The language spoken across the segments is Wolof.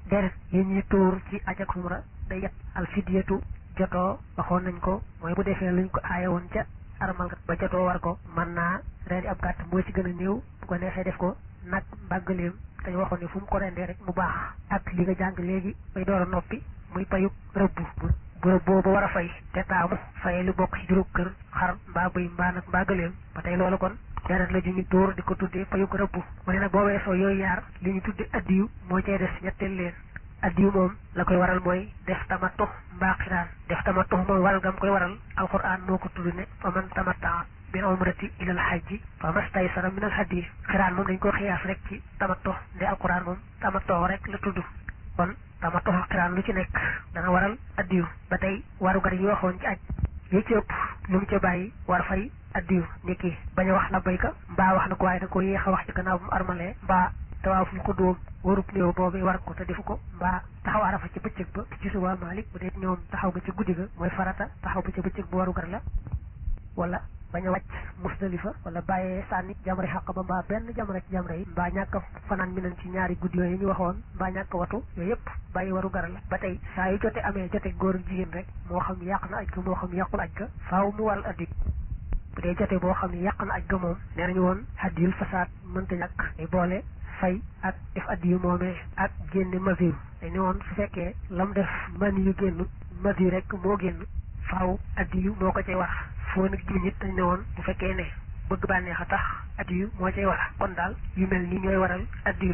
deret yi ñuy tuur ci aj ak umra day yet alfidiyatu jotoo waxoon nañ ko mooy bu defee luñ ko aaye woon ca armal ba jotoo war ko mën naa rendi ab gàtt moo ci gën a néew bu ko neexee def ko nag mbàggaleem dañu waxoon ne fu mu ko rendee rek mu baax ak li nga jàng léegi bay door a noppi muy payug rëbb bu rëbb boobu war a fay te taamu faye lu bokk ci juróom kër xar mbaa bëy mbaa nag mbaa gëleem ba tey loolu kon deret la ju ñu tóor di ko tuddee payug rëbb mu ne nag boo weesoo yooyu yaar li ñu tuddee addiyu moo cay des ñetteel leen addiyu moom la koy waral mooy def tamattu mbaa xiraan def tamattu moom waral gam koy waral alquran moo ko tudd ne fa man tamatta bil umrati ilal hajji fa mastaysara min al hadi xiraan moom dañ ko xiyaas rek ci tamattu nde alquran moom tamattu rek la tudd kon tamattu xiraan lu ci nekk dana waral addiyu ba tey warugar yi waxoon ci aj yi ci ëpp lu mu ca bàyyi war fay addiyu niki bañ a wax labbayka mbaa wax na ko waaye da ko yéex a wax ci gannaaw bu mu armalee mbaa tawaaful ko dóom warub néew boobu war ko te defu ko mbaa taxaw arafa ci bëccëg ba ci suba Malik bu dee ñoom taxaw ba ci guddi ga mooy farata taxaw ba ci bëccëg bu warugar la wala bañ a wàcc musdalifa wala bàyyee sànni jamre xaq ba mbaa benn jamre ci jamre yi mbaa ñàkk a fanaan mi nañ ci ñaari guddi yooyu ñu waxoon mbaa ñàkk a watu yooyu yëpp bàyyi waru gara la ba tey saa yu jote amee jote góor ak jigéen rek moo xam yàq na aj ga moo xam yàqul aj ga faaw mu waral addi bu dee jote boo xam ne yàq na aj ga moom nee nañu woon haddiyul fasaad mënta ñàkk ay boole fay ak def addi yu moomee ak génne masir dañu woon su fekkee lam def man yu génn masir rek moo génn faaw addi yu moo ko cay wax foo nag jiw nit dañ ne woon bu fekkee ne bëgg bànneex a tax addiyu moo cay war kon daal yu mel nii ñooy waral addiyu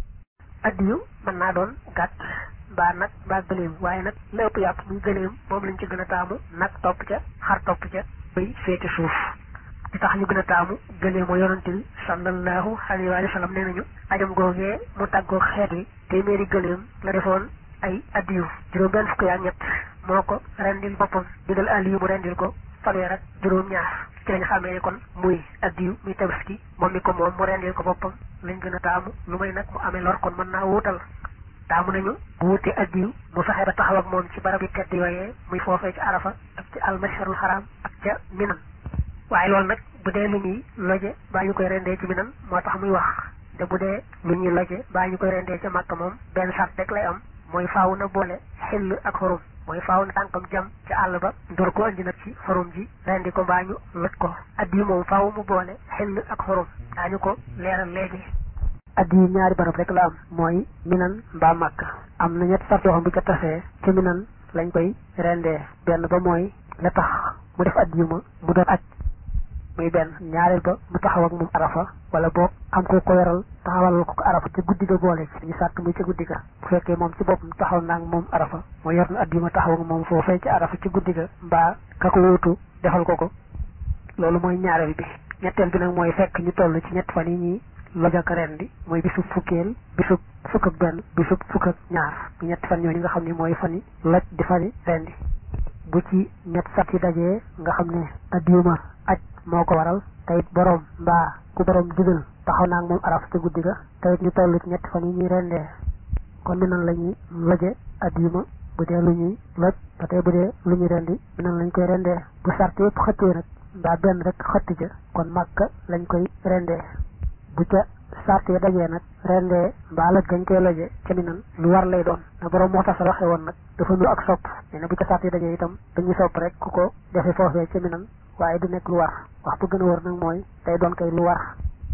addiyu mën naa doon gàtt mbaa nag mbaa gëléem waaye nag lépp yàpp muy gëléem moom lañ ci gën a taamu nag topp ca xar topp ca bay féete suuf di tax ñu gën a taamu gëléem moo yonante bi sallallahu alayhi wa sallam nee nañu ajam googee mu tàggoog xeet wi téeméeri gëléem la defoon ay addiyu juróom benn fukk yaa ñett moo ko rendil boppam digal aliyu mu rendil ko fanweer ak juróom ñaar ci lañ xamee ne kon muy addiyu muy tabaski moom mi ko moom mu rendil ko boppam lañ gën a taamu lu may nag mu amee lor kon mën naa wuutal taamu nañu bu wutee addiyu mu fexe ba taxaw ak moom ci barab yi tedd yooyee muy foofee ci arafa ak ci almasharul xaraam ak ca minan waaye loolu nag bu dee lu ñuy loje baa ñu koy rendee ci minan moo tax muy wax te bu dee lu ñuy loje baa ñu koy rendee ca màkk moom benn sart rek lay am mooy faaw na boole xill ak xorum mooy faaw na tànkam jam ca àll ba door ko andi nag ci xorum ji rendi ko mbaa ñu loj ko addi moom faaw mu boole xill ak xorum daañu ko leeral léegi addi yi ñaari barab rek la am mooy minan mbaa màkk am na ñett sart yoo xam bu ca tasee ci minan lañ koy rendee benn ba mooy la tax mu def addi ma mu doon aj muy benn ñaareel ba mu taxaw ak moom arafa wala boog am ko ko yoral taxawalal ko ko arafa ci guddi ga boole ci ñu sàtt muy ci guddi ga bu fekkee moom ci boppam taxaw naa moom arafa moo yor na addi ma taxaw ak moom foofee ci arafa ci guddi ga mbaa ka ko wuutu defal ko ko loolu mooy ñaareel bi ñetteel bi nag mooy fekk ñu toll ci ñett fan yi ñuy lojaka ren di mooy bisub fukkeel bisub fukk ak benn bisub fukk ak ñaar bu ñetti fan ñooñu nga xam ne mooy fan yi loj di fani ren di bu ci ñett sat yi dajee nga xam ne addiuma aj moo ko waral tayit boroom mbaa ku boroom digal taxaw naa ak moom araf ci guddi ga tayit ñu toll ci ñetti fan yi ñuy rendee kon mi nan la ñuy loje addiyuma bu dee lu ñuy loj ba tey bu dee lu ñuy rendi mi nan lañ koy rendee bu sart yëpp xëttee nag mbaa benn rek xëtti ja kon màkka lañ koy rendee bu ca sart yi dajee nag rendee mbaa loj gañ koy loje ca mi nan lu war lay doon na boroom moo tax sa waxee woon nag dafa nu ak sopp nee na bu ca sart yi dajee itam dañuy sopp rek ku ko defee foofee ca mi nan waaye du nekk lu war wax bu gën a wër nag mooy day doon kay lu war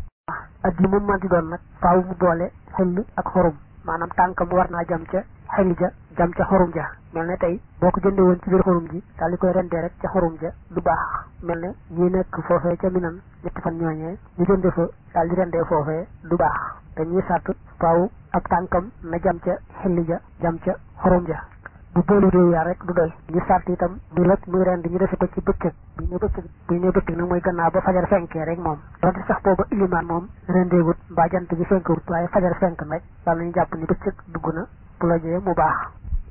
addi moom manti doon nag faaw mu boole xel ak xorum maanaam tànkam war naa jam ca xel ja jam ca xorum ja mel ne tey boo ko jëndee woon ci biir xorum ji daal di koy rendee rek ca xorum ja du baax mel ne ñi nekk foofee ca minan ñetti fan ñooñee ñu jënde fa daal di rendee foofee du baax dañuy sàtt faaw ab tànkam na jam ca xel ja jam ca xorum ja bu boolu réew yaa rek du doy ñu sart itam du lëg muy rend ñu defe ko ci bëccëg bu ñu bëccëg bu ñu bëccëg nag mooy gannaaw ba fajar fenkee rek moom donte sax booba ilimaan moom rendeewut mbaa jant bi fenkewut waaye fajar fenk nag daal nañu jàpp ni bëccëg dugg na bu lojee mu baax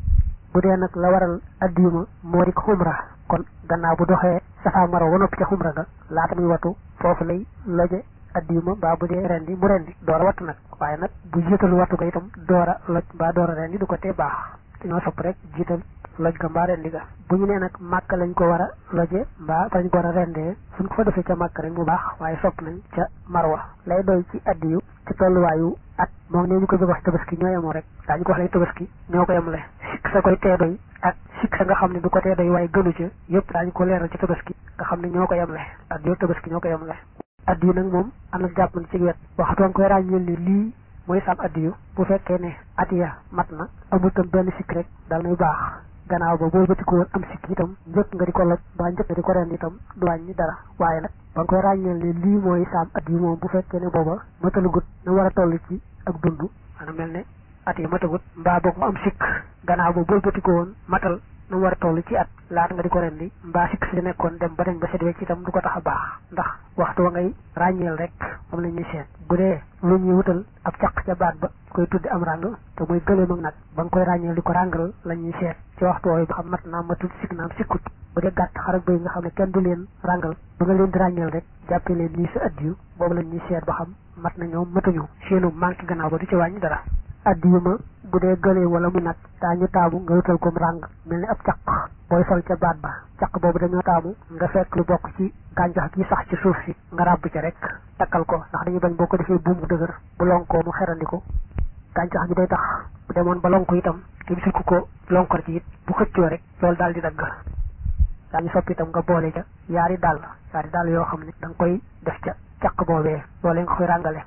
bu dee nag la waral addiyuma moo di xumra kon gannaaw bu doxee safa maro wa noppi ca xumra ga laata muy watu foofu lay loje addiyuma mbaa bu dee rendi mu rendi door a wattu nag waaye nag bu jiitalu wattu ko itam door a loj mbaa door a rendi du ko tee baax dañoo sopp rek jiital loj ga mbaa rendi ga bu ñu nee nag màkk lañ ko war a loje mbaa fa lañ ko war a rendee suñ ko fa defee ca màkk rek mu baax waaye sopp nañ ca marwa lay doy ci addiyu ci tolluwaayu at moom ne ñu ko bëgg wax tabaski ñoo yemoo rek daañu ko wax lay tabaski ñoo ko yemle sikk sa koy tee doy ak sikk sa nga xam ne du ko tee doy waaye gënu ca yëpp daañu ko leeral ci tabaski nga xam ne ñoo ko yemle addiyu tabaski ñoo ko yemle addiyu nag moom am na jàpp na ci wet waxtu nga koy ràññeel ni lii mooy sam addiyu bu fekkee ne at ya mat na amul tam benn sikk rek dal nay baax gannaaw ba boo bëti ko woon am sikk itam njëkk nga di ko loj ba njëkk nga di ko rend itam du wàññi dara waaye nag ba nga koy ràññeel ne lii mooy sam addiyu moom bu fekkee ne booba matalugut na war a toll ci ak dund maanaam mel ne at yi matagut mbaa boog mu am sikk gannaaw ba boo bëti ko woon matal na war a toll ci at laata nga di ko rendi mbaa sikk si nekkoon dem ba dañ ba set wecc itam du ko tax a baax ndax waxtu wa ngay ràññeel rek moom la ñuy seet bu dee lu ñuy wutal ab caq ca baat ba koy tuddi am ràng te muy gëleem ak nag ba nga koy ràññeel di ko ràngal la ñuy seet ci waxtu wooyu ba xam mat naa matul sikk naam sikkut bu dee gàtt xar ak bëy nga xam ne kenn du leen ràngal ba nga leen di ràññeel rek jàppee leen lii sa addiyu boobu la ñuy seet ba xam mat na ñoom matuñu seenu manqué gannaaw ba du ci wàññi dara addiyu ma bu dee gëlee wala mu nag daañu taamu nga wutal ko ràng mel ni ab caq booy sol ca baat ba caq boobu dañoo taamu nga fekk lu bokk ci gàncax gi sax ci suuf si nga ràbb ca rek takkal ko ndax dañuy bañ boo ko defee buum bu dëgër bu lonkoo mu xerandiko gàncax gi day tax bu demoon ba lonku itam te bisul ku ko lonkor ci it bu xëccoo rek loolu daal di dagg daañu soppi itam nga boole ca yaari dàll yaari dàll yoo xam ne da nga koy def ca caq boobee loolee nga koy ràngale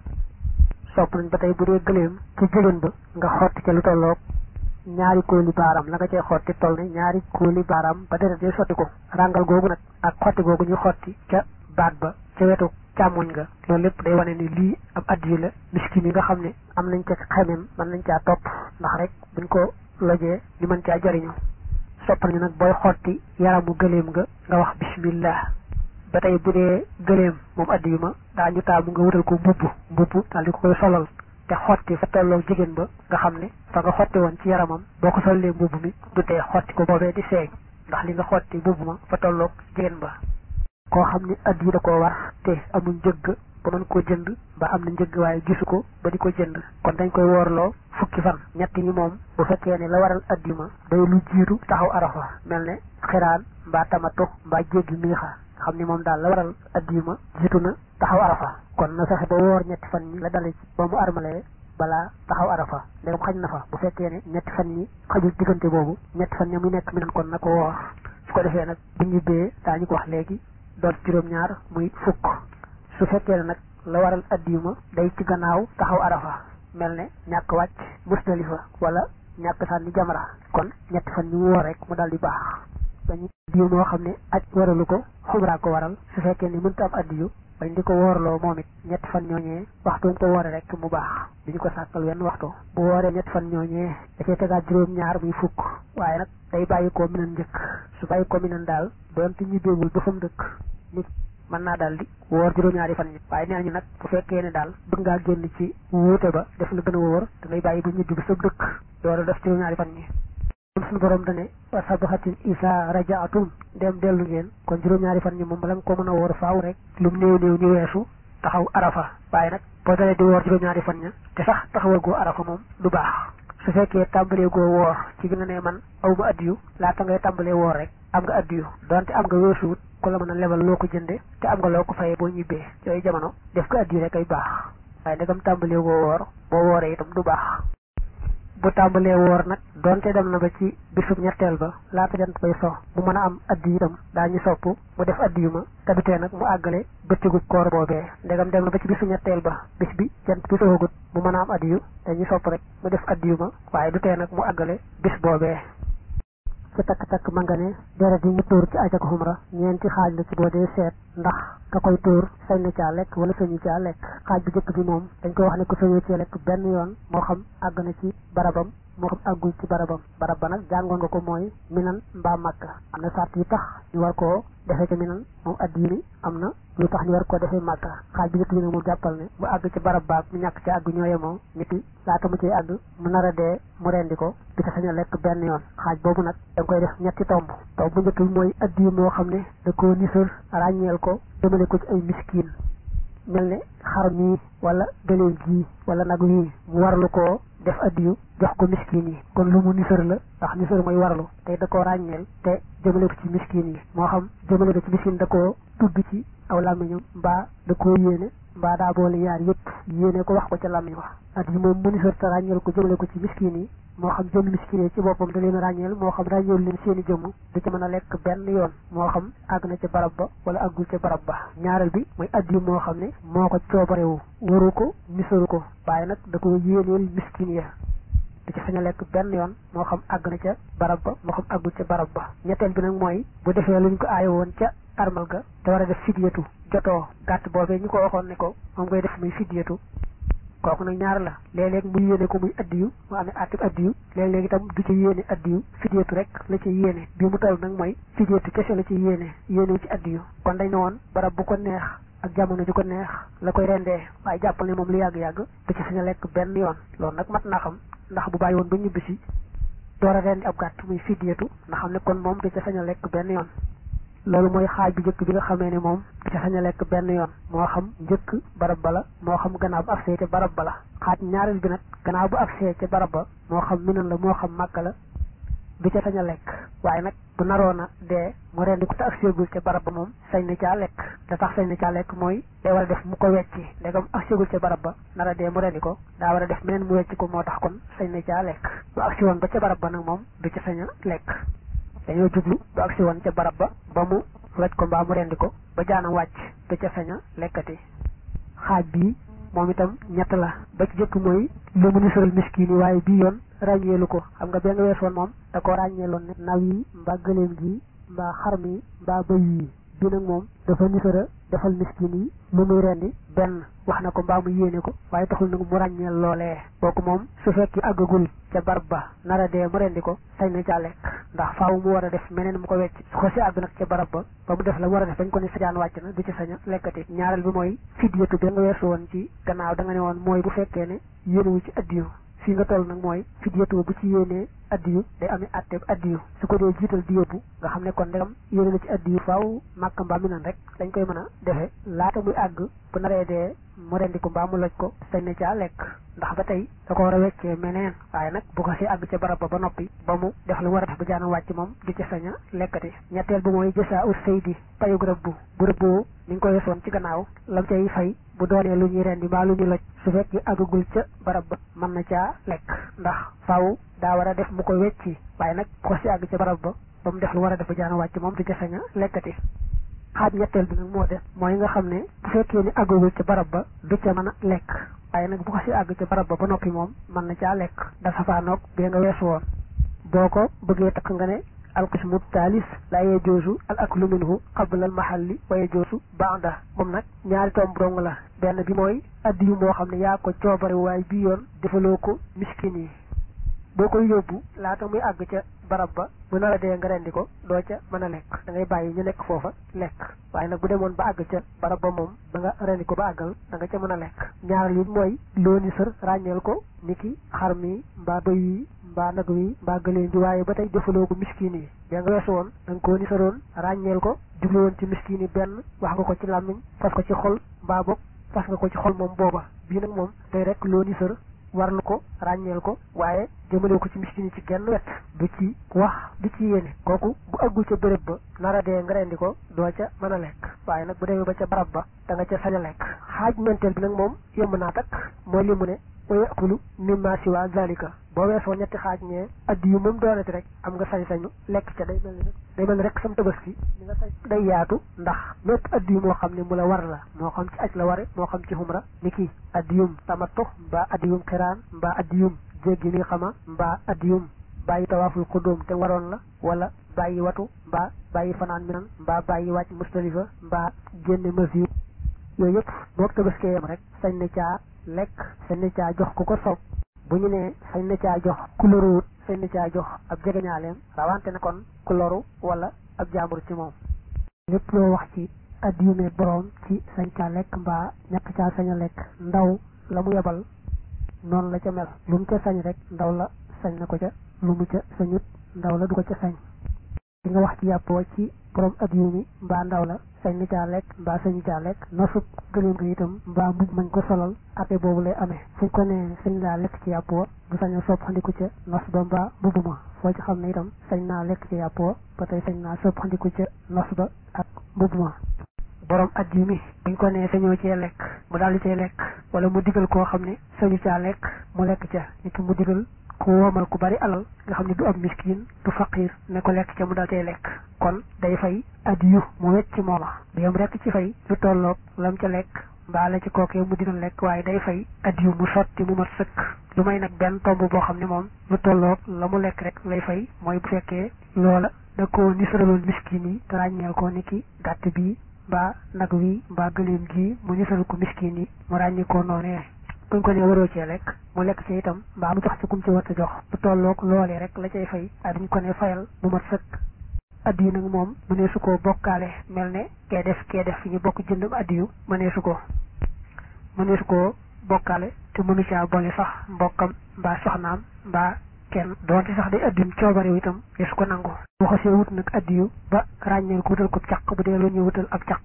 sopp nañ ba tey bu dee gëléem ci jigéen ba nga xotti ca lu tolloog ñaari kóoli baaraam la nga cay xotti toll ne ñaari kóoli baaraam ba deret day sotti ko ràngal googu nag ak xotti googu ñu xotti ca baat ba ca wetu càmmoñ nga loolu lépp day wane ni lii ab addiyu la miskin yi nga xam ne am nañ ca xemem mën nañ caa topp ndax rek buñ ko lojee ñu mën caa jariñu sopp nañu nag booy xotti yaramu gëléem nga nga wax bismillah ba tey bu dee gëléem moom addiyu ma daañu taamu nga wutal ko mbubb mbubb daal di ko koy solal te xotti fa tolloo jigéen ba nga xam ne fa nga xotti woon ci yaramam boo ko sollee mbubb mi du tee xotti ko boobee di seeñ ndax li nga xotti mbubb ma fa tolloog jigéen ba koo xam ne addiyu da koo war te amul njëgg ba mën koo jënd ba am na njëgg waaye gisu ko ba di ko jënd kon dañ koy woorloo fukki fan ñetti ñi moom bu fekkee ne la waral addiyu ma day lu jiitu taxaw arafa mel ne xiraan mbaa tamatu mbaa jéggi miixa xam ni moom daal la waral addiyu ma jiitu na taxaw arafa kon na fexe ba woor ñetti fan ñi la dale ci ba mu armalee balaa taxaw arafa ndegam xañ na fa bu fekkee ne ñetti fan ñi xajul diggante boobu ñetti fan ña muy nekk mi nan kon na ko woor su ko defee nag bu ñu bee daañu ko wax léegi doon juróom-ñaar muy fukk su fekkee ne nag la waral addiyu ma day ci gannaaw taxaw arafa mel ne ñàkk wàcc musdalifa wala ñàkk sànni jamra kon ñetti fan ñu woor rek mu dal di baax dañu addiyu moo xam ne aj waralu ko xumraa ko waral su fekkee ni mënta am addiyu bañ di ko woorloo moom it ñetti fan ñooñee waxtu ñu ko woore rek mu baax duñu ko sàkkal wenn waxtu bu wooree ñetti fan ñooñee dafay tegaat juróom-ñaar muy fukk waaye nag day bàyyi ko minan njëkk su bàyyi ko minan daal doonte ñu déewul ba fa mu dëkk nit mën naa daal di woor juróom-ñaari fan ñi waaye nee nañu nag bu fekkee ne daal bëgg ngaa génn ci wuute ba def la gën a wóor da ngay bàyyi ba ñibbi ba sa dëkk door a def juróom-ñaari fan ñi kon suñu borom dane wa sabaxatin isa rajaatum dem dellu ngeen kon juróom-ñaari fan ñi moom bala nga ko mën a woor faaw rek lu mu néew néew ñu weesu taxaw arafa waaye nag boo dalee di woor juróom-ñaari fan ña te sax taxawal goo arafa moom du baax su fekkee tàmbalee goo woor ci bi nga ne man aw ma addiyu laata ngay tàmbalee woor rek am nga addiyu donte am nga weesuwut ku la mën a lebal loo ko jënde te am nga loo ko fayee boo ñibbee yooyu jamono def ko addiyu rek ay baax waaye ndegam tàmbalee goo woor boo wooree itam du baax bu tàmbalee woor nag donte dem na ba ci bisub ñetteel ba laata jant bay so mu mën a am addiyu itam daañu sopp mu def addiyu ma te du tee nag mu àggale bëccëgu koor boobee ndegam dem na ba ci bisu ñetteel ba bis bi jant bi soxagut mu mën a am addiyu dañuy sopp rek mu def addiyu ma waaye du tee nag mu àggale bis boobee ci takk-takk ma nga ne deret yi ñu tuur ci aj ak xumra ñeenti xaaj la ci boo dee seet ndax ka koy tuur sañ na caa lekk wala sañu caa lekk xaaj bu njëkk bi moom dañ koy wax ne ko sañoo cee lekk benn yoon moo xam àgg na ci barabam moo xam àggul ci barabam barab ba nag jàngoon nga ko mooy minan mbaa màkk am na sart yi tax ñu war koo defee ca minan moom addiyu mi am na lu tax ñu war koo defee màkk xaaj bi njëkk bi nag moom jàppal ne mu àgg ci barab baag mu ñàkk ci àgg ñoo yemoo niti laata mu ciy àgg mu nar a dee mu rendi ko di ko sañ a lekk benn yoon xaaj boobu nag da nga koy def ñetti tomb tomb bu njëkk bi mooy addiyu moo xam ne da koo nisër ràññeel ko jëmale ko ci ay miskiin mel ne xar mii wala gëléem gii wala nag wii mu warlu koo def addiyu jox ko miskin yi kon lu mu nisër la ndax nisër mooy warlu te da koo ràññeel te jëmale ko ci miskin yi moo xam jëmale ko ci miskin da koo tudd ci aw làmmiñam mbaa da koo yéene mbaa daa boole yaar yëpp yéene ko wax ko ca làmmiñ wax addiyu moom mu nisër te ràññeel ko jëmale ko ci miskin yi moo xam jëmm miskin yi ci boppam da leen ràññeel moo xam ràññeel leen seeni jëmm du ci mën a lekk benn yoon moo xam àgg na ca barab ba wala àggul ca barab ba ñaareel bi mooy addiyu moo xam ne moo ko coobarewu waru ko nisaru ko waaye nag da ko yéeneel miskin ya du ci sañ a lekk benn yoon moo xam àgg na ca barab ba moo xam àggul ca barab ba ñetteel bi nag mooy bu defee luñ ko aaye woon ca armal ga te war a def fidyatu jotoo gàtt boobee ñu ko waxoon ne ko moom ngay def muy fidyatu kooku nag ñaar la léeg-léeg mu yéene ko muy addiyu mu amee attib addiyu léeg-léeg itam du ci yéene addiyu fidyatu rek la ci yéene bi mu toll nag mooy fidyatu kese la ci yéene yéene ci addiyu kon dañ ne woon barab bu ko neex ak jamono ju ko neex la koy rendee waaye jàppal ne moom lu yàgg-yàgg du ci sañ a lekk benn yoon loolu nag mat naa xam ndax bu bàyyi woon ba ñibbisi door a rendi ab gàtt muy fidyatu nga xam ne kon moom du ci sañ a lekk benn yoon loolu mooy xaaj bi njëkk bi nga xamee ne moom du ci sañ a lekk benn yoon moo xam njëkk barab ba la moo xam gannaaw bu agsee ca barab ba la xaaj ñaareel bi nag gannaaw bu agsee ca barab ba moo xam minan la moo xam màkka la du ca sañ a lekk waaye nag bu naroon a dee mu rendi ko te agseegul ca barab ba moom sañ na caa lekk da tax sañ na caa lekk mooy day war a def mu ko wecci ndegam agseegul ca barab ba nar a dee mu rendi ko daa war a def meneen mu wecci ko moo tax kon sañ na caa lekk bu agsi woon ba ca barab ba nag moom du ca sañ a lekk dañoo jublu bu agsi woon ca barab ba ba mu loj ko mbaa mu rendi ko ba jaanam wàcc du ca sañ a lekkati xaaj bii moom itam ñett la ba ci jëkk mooy lu mu nisaral miskin yi waaye bii yoon ràññeelu ko xam nga bee nga weesoon moom da ko ràññeeloon ne naw yi mbaa gëléem gi mbaa xar mi mbaa bëy yi bi nag moom dafa nisara defal miskin yi lu muy rendi benn wax na ko mbaa mu yéene ko waaye taxul nag mu ràññeel loolee kooku moom su fekki àggagul ca barab ba nara dee mu rendi ko sañ na caa lekk ndax faaw mu war a def meneen mu ko wecc su ko si àgg nag ca barab ba ba mu def la mu war a def bañ ko ne sajaan wàcc na du ci sañ a lekkati ñaareel bi mooy fidyatu bi nga weesu woon ci gannaaw da nga ne woon mooy bu fekkee ne yéenewu ci addiyu fii nga toll nag mooy fidyatu bu ci yéenee addiyu day amee atteeb addiyu su ko dee jiital di yóbbu nga xam ne kon ndegam yéene na ci addiyu faaw màkka mbaa mi nan rek dañ koy mën a defe laata muy àgg bu naree dee mu rendi ko mbaa mu loj ko sañ na caa lekk ndax ba tey da ko war a weccee meneen waaye nag bu ko si àgg ca barab ba ba noppi ba mu def lu war a def ba jaanam wàcc moom du ci sañ a lekkati ñetteel bi mooy jësaa ut saydi payug rëbbu bu rëbboo ni nga ko weesoon ci gannaaw lam cay fay bu doonee lu ñuy rendi mbaa lu ñuy loj su fekkee àggagul ca barab ba mën na caa lekk ndax faaw daa war a def mu ko wecci waaye nag bu ko si àgg ca barab ba ba mu def lu war a def ba jaanam wàcc moom du ci sañ a lekkati xaaj ñetteel bi nag moo def mooy nga xam ne bu fekkee ni àggagul ca barab ba du ca mën a lekk waaye nag bu ko si àgg ca barab ba ba noppi moom mën na caa lekk da safaanoog bee nga weesu woon boo ko bëggee takk nga ne alqismu taalis la yajoosu al aklu minhu qabla al mahalli wa yajoosu baada moom nag ñaari tomb dong la benn bi mooy addi yu moo xam ne yaa ko coobare waaye bii yoon defaloo ko miskin yi boo koy yóbbu laata muy àgg ca barab ba bu nar a dee nga rendi ko doo ca mën a lekk da ngay bàyyi ñu nekk foofa lekk waaye nag bu demoon ba àgg ca barab ba moom ba nga rendi ko ba àggal da nga ca mën a lekk ñaareel yi mooy loo ni sër ràññeel ko niki xar mi mbaa bëy yi mbaa nag wi mbaa gëléem bi waaye ba tey defaloo ko miskin yi da nga weesu woon da nga koo ni saroon ràññeel ko jublu woon ci miskin yi benn wax nga ko ci làmmiñ fas ko ci xol mbaa boog fas nga ko ci xol moom booba bii nag moom tey rek loo ni sër warlu ko ràññeel ko waaye jëmale ko ci miskin yi ci genn wet du ci wax du ci yéene kooku bu aggul ca béréb ba nara dee nga rendi ko doo ca mën a lekk waaye nag bu demee ba ca barab ba da nga ca sañ a lekk xaaj menteel bi nag moom yomb naa takk mooy li mu ne wa yakulu mimma siwa zalika boo weesoo ñetti xaaj ñee addi yu moom doonati rek am nga sañ-sañu lekk ca day mel ni rek day mel ni rek sam tabaski li nga sañ day yaatu ndax mépp addi yu moo xam ne mu la war la moo xam ci aj la ware moo xam ci xumra ni kii addiyum tamattu mbaa addiyum xiraan mbaa addiyum jéggi mi xama mbaa addiyum bàyyi tawaaful xudóom te waroon la wala bàyyi watu mbaa bàyyi fanaan minan mbaa bàyyi wàcc mustalifa mbaa génne mesure yooyu yëpp boo tabaskee yam rek sañ na caa lekk sañ na caa jox ku ko soob bu ñu nee sañ na caa jox ku loruwut sañ na caa jox ab jegeñaaleem rawante na kon ku loru wala ab jaambur ci moom lépp loo wax ci addiyume boroom ci sañ caa lekk mbaa ñàkk caa sañ a lekk ndaw la mu yebal noonu la ca mel lu mu ca sañ rek ndaw la sañ na ko ca lu mu ca sañut ndaw la du ko ca sañ di nga wax ci yàppoo ci borom addiyu mi mbaa ndaw la sañ na caa lekk mbaa sañu caa lekk nosub gëléem ko itam mbaa mbubb mañ ko solal ate boobu lay amee suñ ko nee sañ laa lekk ci yàppoo du sañ a soppandiku ca nos ba mbaa mbubb ma foo ci xam ne itam sañ naa lekk ci yàppoo ba tey sañ naa soppandiku ca nos ba ak mbubb ma borom addiyu mi buñ ko nee sañoo cee lekk mu daal di cay lekk wala mu digal koo xam ne sañu caa lekk mu lekk ca nit mu digal ku woomal ku bari alal nga xam ne du ab miskin du faqir ne ko lekk ca mu dal cay lekk kon day fay addiyu mu wecc mooma du yam rekk ci fay lu tolloog lam ca lekk mbaa la ci kookee mu digal lekk waaye day fay addiyu mu sotti mu mat sëkk lu may nag benn tomb boo xam ne moom lu tolloog la mu lekk rek lay fay mooy bu fekkee loola da ko nisaraloon miskin yi te ràññeel ko ni ki gàtt bii mbaa nag wi mbaa gëléem gi mu nisaral ko miskin yi mu ràññi ko noonee buñ ko ne waroo cee lekk mu lekk ci itam mbaa mu jox ci kum ci war a jox lu tolloog loolee rek la cay fay waaye duñ ko ne fayal mu mat sëkk addiyu nag moom mënee su ko bokkaale mel ne kee def kee def fi ñu bokk jëndam addiyu mënee su ko mënee su ko bokkaale te mënu caa boole sax mbokkam mbaa soxnaam mbaa kenn doonte sax day addiyum coobarewu itam de su ko nangu bu xasee wut nag addiyu ba ràññeel ko wutal ko caq bu dee lu ñu wutal ab caq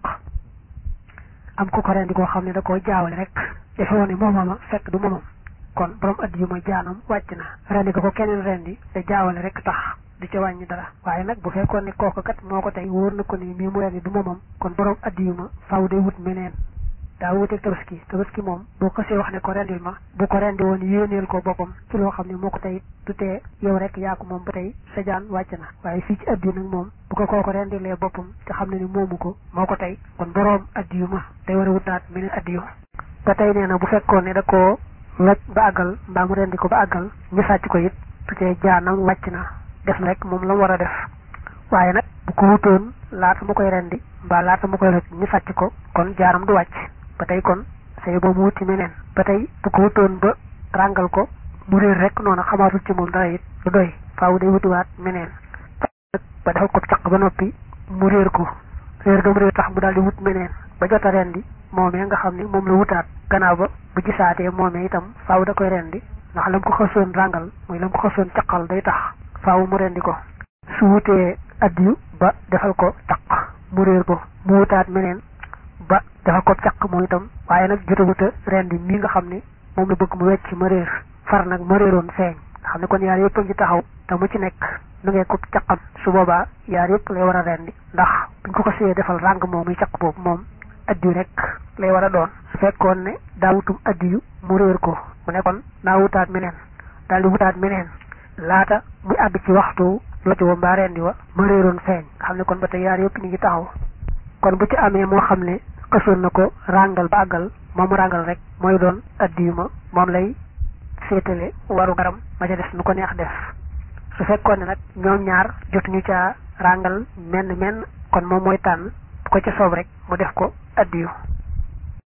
am ko ko rendi koo xam ne da koo jaawale rek defe woon ne moomama fekk du moomam kon borom addiyu ma jaanam wàcc na rendi ko ko keneen rendi te jaawale rek tax du ca wàññi dara waaye nag bu fekkoon ne kooku kat moo ko tey wóor na ko ni mii mu rendi du moomam kon borom addiyu ma faaw day wut meneen daa wuteeg tabaski tabaski moom boo xasee wax ne ko rendil ma bu ko rendi woon yéeneel ko boppam ci loo xam ne moo ko tey du tee yow rek yaa ko moom ba tey sa jaan wàcc na waaye fii ci addiyu nag moom bu ko kooku rendilee boppam te xam ne ni moomu ko moo ko tey kon boroom addiyu ma day war a wutaat meneen addiyu ba tey nee na bu fekkoon ne da koo loj ba àggal mbaa mu rendi ko ba àggal ñu sàcc ko it du tee jaanam wàcc na def na rek moom la mu war a def waaye nag bu ko wutoon laata mu koy rendi mbaa laata mu koy loj ñu sàcc ko kon jaanam du wàcc ba tey kon say ba mu wuti meneen ba tey bu ko wutoon ba ràngal ko mu réer rek noonu xamaatul ci moom dara it du doy faaw day wutiwaat meneen ba defal ko caq ba noppi mu réer ko réer ga mu réer tax mu daal di wut meneen ba jot a rendi moomee nga xam ni moom la wutaat gannaaw ba bu gisaatee moomee itam faaw da koy rendi ndax lam ko xasoon ràngal mooy lam ko xasoon caqal day tax faaw mu rendi ko su wutee addiyu ba defal ko caq mu réer ko mu wutaat meneen ba dafa ko caq moom itam waaye nag jotaguta rendi mii nga xam ne moom la bëgg mu wecc ma réer far nag ma réeroon feeñ nga xam ne kon yaar yëpp a ngi taxaw te mu ci nekk nu ngee ko caqam su boobaa yaar yëpp lay war a rendi ndax buñ ko ko séyee defal ràng moom muy caq boobu moom addiyu rek lay war a doon su fekkoon ne daa wutum addiyu mu réer ko mu ne kon naa wutaat meneen daal di wutaat meneen laata muy àgg ci waxtu loti wa mbaa rendi wa ma réeroon feeñ nga xam ne kon ba tey yaar yëpp ñu ngi taxaw kon bu ci amee moo xam ne xësoon na ko ràngal ba àggal moom ràngal rek mooy doon addiyu ma moom lay féetale waru garam ma ca des nu ko neex def su fekkoon ne nag ñoom ñaar jotuñu caa ràngal menn menn kon moom mooy tànn bu ko ca soob rek mu def ko addiyu